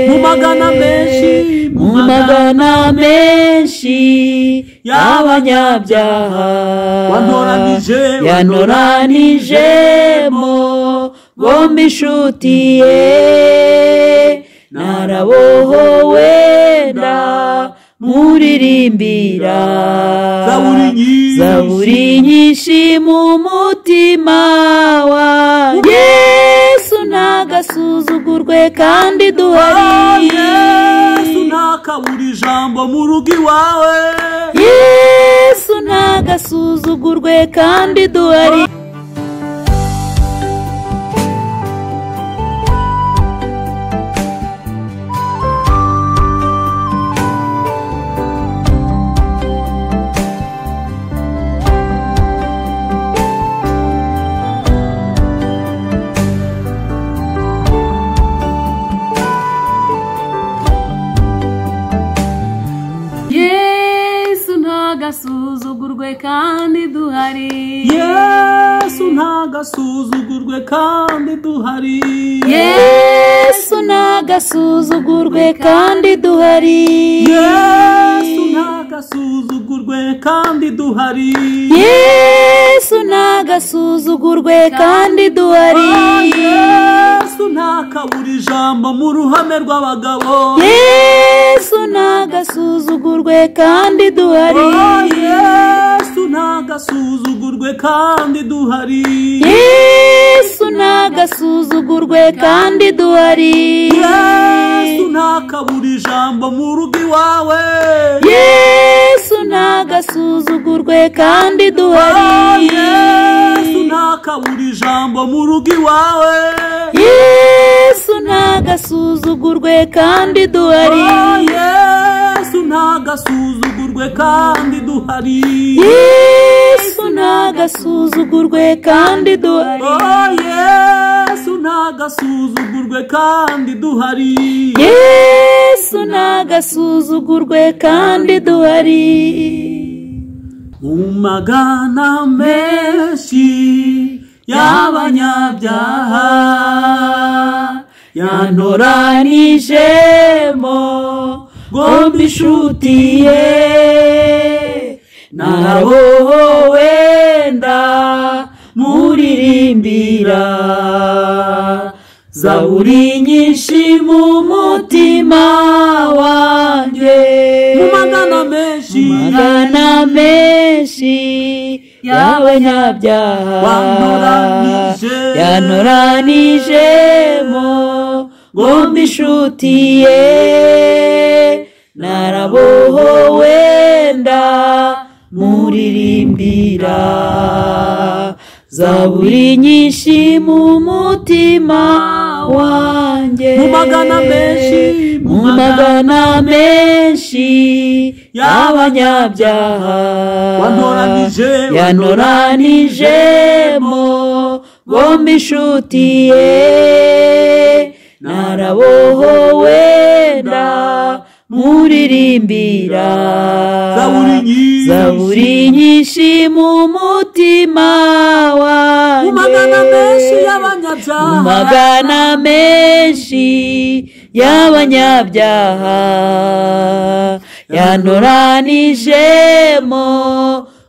mu magana menshi mu magana menshi y'abanyabyaha wantoranije yanoranijemo bombi inshuti ye narabohowe nda muririmbira Zaburi nyinshi. zaburi nyinshi mu mutima wanjye yesu ntagasuzugurwe kandi duhari yesu ntakabura ijambo mu rugo iwawe yesu ntagasuzugurwe kandi duhari yesu ntagasuzugurwe kandi duhari yesu ntagasuzugurwe kandi duhari yesu ntagasuzugurwe kandi duhari yesu ntagasuzugurwe kandi duhari yesu ntagasuzugurwe kandi duhari yesu ntakabura ijambo mu ruhame rw'abagabo yesu ntagasuzugurwe kandi duhari yesu ntagasuzugurwe kandi duhari yesu ntagasuzugurwe kandi duhari yesu ntakabura ijambo mu rugo iwawe yesu ntagasuzugurwe kandi duhari yesu ntakabura ijambo mu rugo iwawe yesu ntagasuzugurwe kandi duhari yesu ntagasuzugurwe kandi duhari yesu ntagasuzugurwe kandi duhari yesu ntagasuzugurwe kandi duhari yesu ntagasuzugurwe kandi duhari mu magana menshi y'abanyabyaha yanoranijemo bombi inshuti ye nabo wenda muririmbira zaburi nyinshi mu mutima wanjye mu magana menshi magana menshi y'abanyabyaha Wanoranije. yanoranijemo bombi inshuti ye narabohowe nda muririmbira zaburi nyinshi mu mutima wanjye Mu magana menshi, mu magana menshi y'abanyabyaha Wanoranije, yanoranijemo bombi inshuti ye narabohowe nda muririmbira Zaburi nyinshi. zaburi nyinshi mu mutima wanjye mu magana menshi mu y'abanyabyaha magana menshi y'abanyabyaha yanoranijemo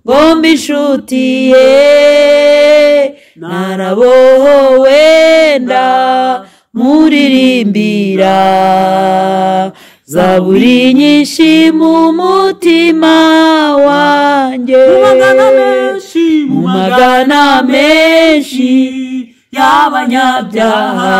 bombi inshuti ye narabohowe nda muririmbira zaburi nyinshi mu mutima wanjye mu magana menshi mu magana menshi y'abanyabyaha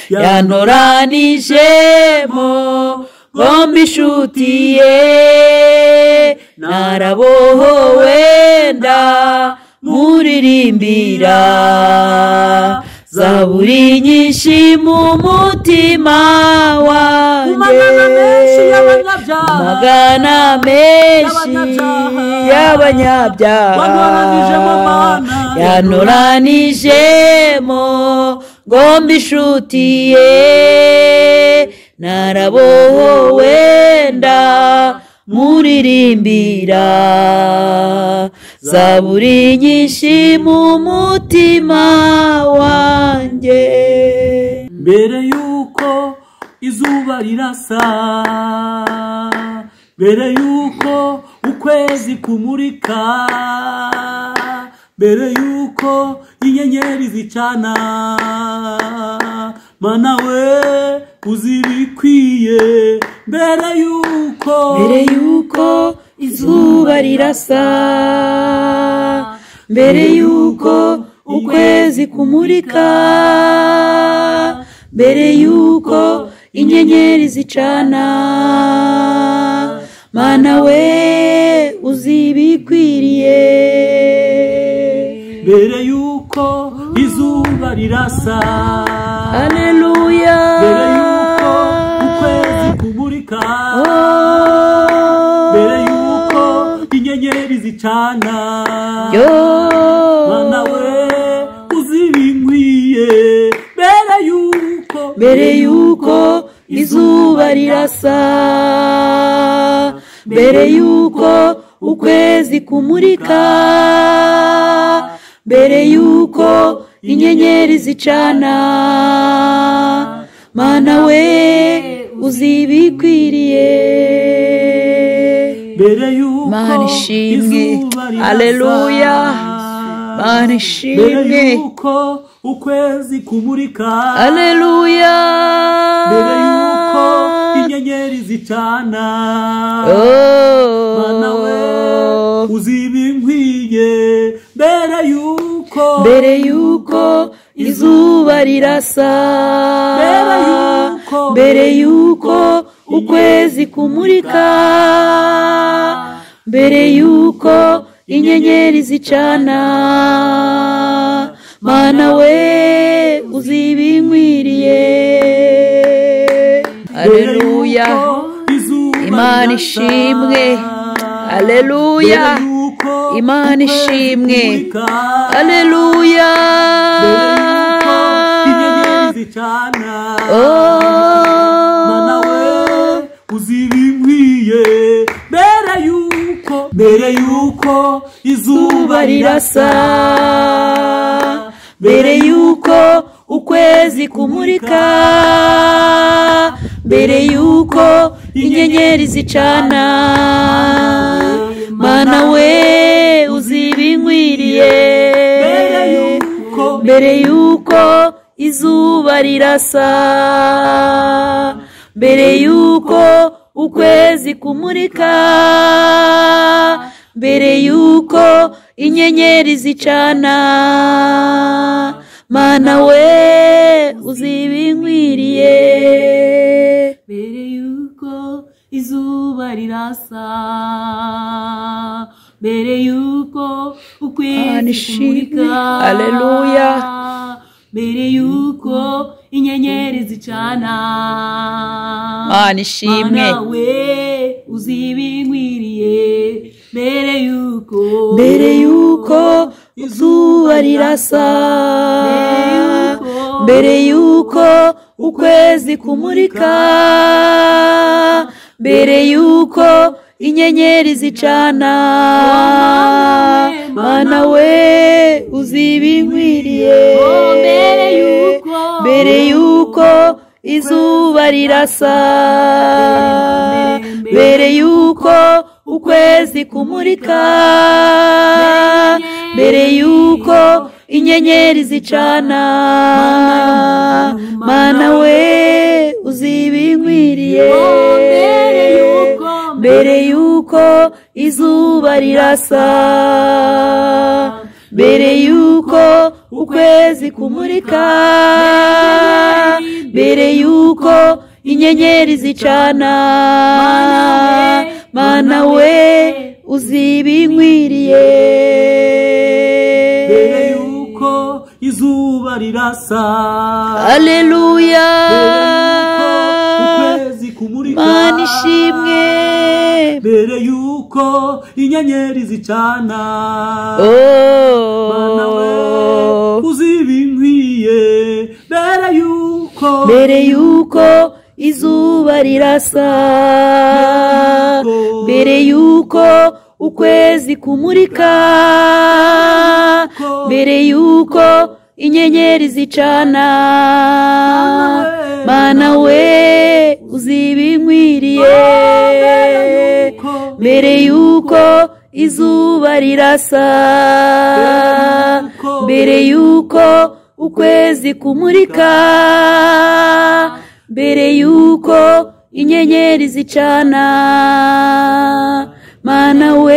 yanoranijemo bombi inshuti ye narabohowe nda muririmbira zaburi nyinshi mu mutima wanjye mu magana menshi y'abanyabyaha magana menshi Wanoranijemo y'abanyabyaha Mana. yanoranijemo ngomba inshuti ye narabohowe nda muririmbira zaburi nyinshi mu mutima wanjye mbere y'uko izuba rirasa mbere yuko ukwezi kumurika mbere yuko inyenyeri zicana mana we uzi ibikwiye mbere yuko mbere yuko izuba rirasa mbere yuko ukwezi kumurika mbere yuko inyenyeri zicana mana we uzi ibikwiriye mbere yuko izuba rirasa aleluya mbere yuko ukwezi kumurika Oh. mbere yuko inyenyeri zicana Yo. mana we uzi ibinkwiye mbere yuko mbere yuko izuba rirasa mbere yuko ukwezi kumurika mbere yuko inyenyeri zicana mana we uzi ibikwiriye mbere yuko Mana ishimwe. izuba rirasa. Haleluya. Mana ishimwe. mbere yuko ukwezi kumurika aleluya mbere yuko inyenyeri zicana mana we uzi ibinkwiye mbere yuko mbere yuko izuba rirasa Mbere yuko- mbere yuko ukwezi kumurika mbere yuko inyenyeri zicana mana we uzi ibinkwiriye mbere aleluya yuko izuba imana rirasa. ishimwe aleluya Mbere yuko Imana ukwezi ishimwe. kumurika. aleluya Mbere yuko inyenyeri zicana mana we uzi ibinkwiye mbere yuko mbere yuko izuba izuba rirasa mbere yuko ukwezi kumurika mbere yuko inyenyeri zicana mana we uzi ibinkwiriye mbere yuko mbere yuko izuba rirasa mbere yuko ukwezi kumurika mbere yuko inyenyeri zicana mana we uzi ibinkwiriye mbere yuko izuba rirasa mbere yuko Mana ukwezi ishimwe. kumurika Haleluya. mbere yuko inyenyeri zicana mana ishimwe Mana we uzi ibinkwiriye mbere yuko mbere yuko izuba rirasa mbere yuko ukwezi kumurika mbere yuko inyenyeri zicana mana we uzi ibinkwiriye Oh, mbere yuko- mbere yuko izuba rirasa mbere yuko ukwezi kumurika mbere yuko inyenyeri zicana mana we uzi ibinkwiriye mbere yuko izuba rirasa mbere yuko ukwezi kumurika mbere yuko inyenyeri zicana mana we uzi ibinkwiriye mbere yuko izuba rirasa aleluya mbere yuko ukwezi kumurika mana ishimwe mbere yuko inyenyeri zicana mana we oh. uzi ibinkwiye mbere yuko mbere yuko izuba rirasa mbere yuko ukwezi kumurika mbere yuko inyenyeri zicana mana we uzibinkwiriye mbere yuko izuba rirasa mbere yuko ukwezi kumurika mbere yuko inyenyeri zicana mana we